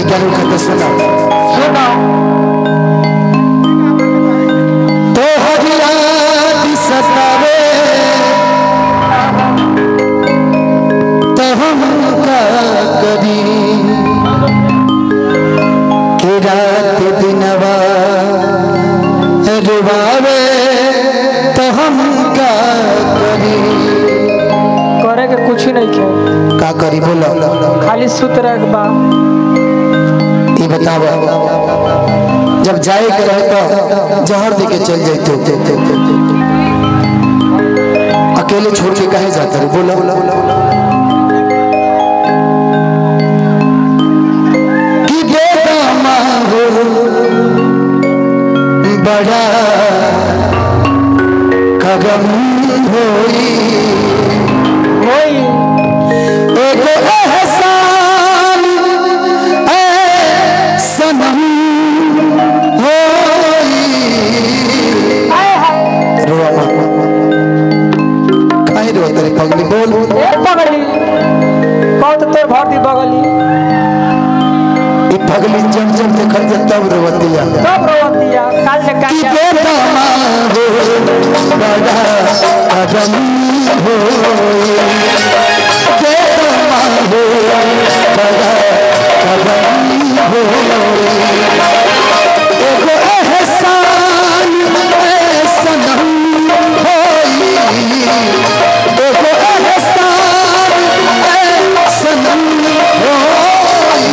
लड़का रुका तो सुना सुनो तो हरिया सतावे तो हम का करी कि रात दिनवा रुबावे तो हम का करी करे के कुछ नहीं के का करी बोलो खाली सुत रह बा ये बताओ जब जाए के रहे तो जहर देके चल जाते अकेले छोड़ के कहे जाते रहे बोलो कि बेदमा हो बड़ा कदम होई होई एक एहसान ए सनम होई आए हाय रोआ मत काहे रो तेरे पगली बोल ए बगली बहुत तोर भर दी बगली ई पगली जब जब देखल जे तब रोवतिया सब रोवत दिया काल से कि काट बेदमा हो बड़ा कदम होई बेदमा हो बड़ा कदम होई एगो एहसान ए सनम होई एगो एहसान ए सनम होई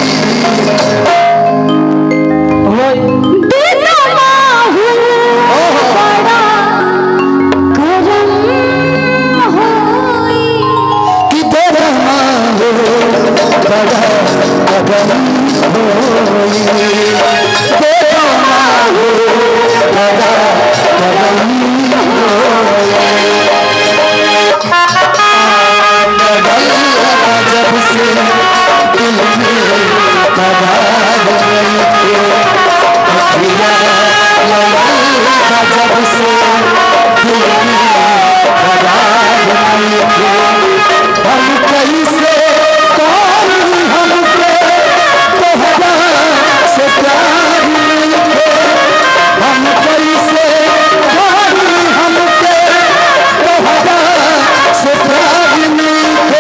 होई कि बेदमा हो बड़ा कदम होई बेदमा हो बड़ा कदम होई जब से दिल में करार नहीं थे अखियाँ लगा जब से दिल में करार नहीं थे हम कैसे कौन हमके तोहरा से प्यार नहीं थे हम कैसे कौन हमके तोहरा से प्यार नहीं थे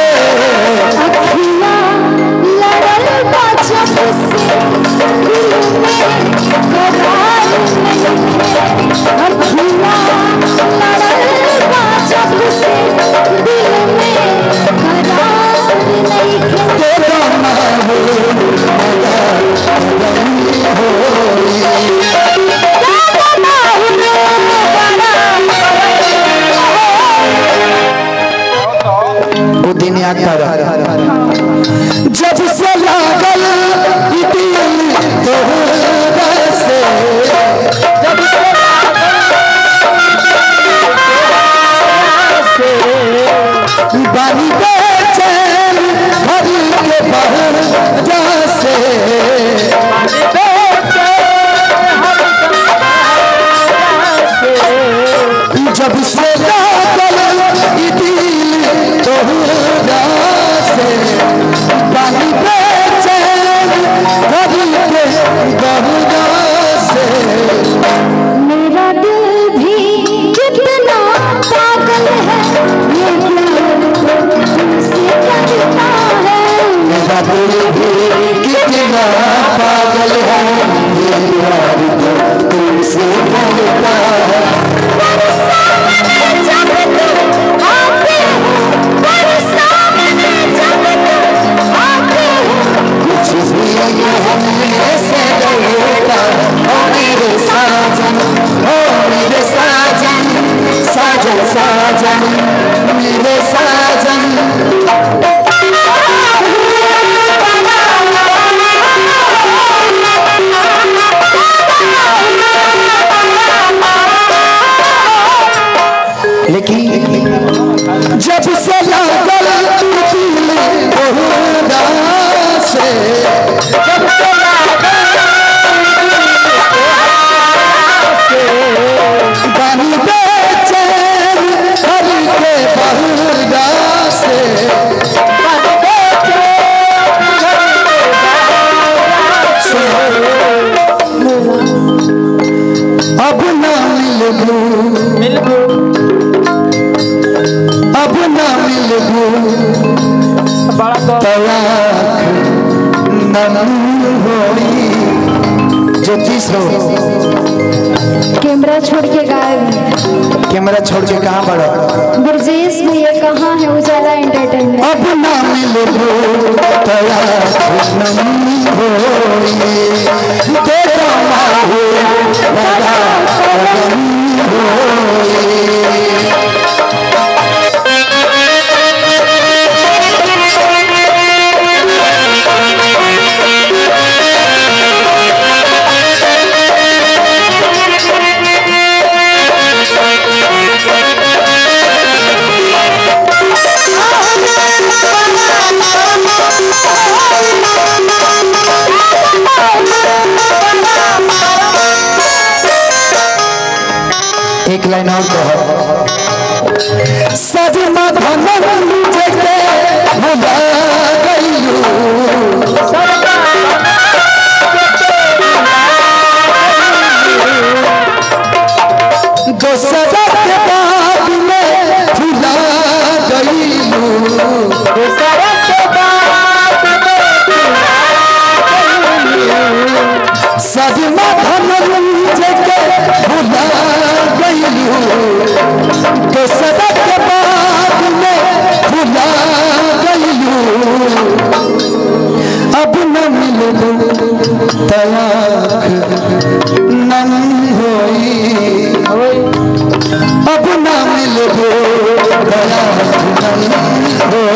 तेरा नाम वो दिन याद कर जब से लागल ई दिल तोहरा से जब से बानी बेचैन भर के बहर से जब से लागल ई दिल तोहरा से बानी बेचैन भर के बहर से मेरा दिल भी कितना पागल है ये प्यार तुमसे करता है मेरा दिल भी कितना पागल है ये प्यार तो तुमसे करता है सामने जब तुम आते हो पर सामने जब तुम आते हो कुछ भी हमने से डरता ओ मेरे साजन ओ मेरे साजन साजन साजन मेरे साजन लेकिन जब से लागल दिल तोहरा से जब से बानी बेचैन हर के बहुरा मिलबू मिलबू अब ना मिलबू बड़ा तो तलाक नन होई ज्योतिष हो कैमरा छोड़ के गायब कैमरा छोड़ के कहाँ बढ़ो ब्रजेश भैया कहाँ है उजाला एंटरटेनमेंट अब ना मिलबू तलाक नन होई तेरा माहू तलाक नन होई एक लाइन और कहो सजमा धनन जगे भुला गइलू दोसरा के बाद में भुला गइलू सजमा धनन जगे भुला गइलू दोसरा के बाद में भुला गइलू अब न मिलबू तलाक नन होई अब न मिलबू तलाक नन होई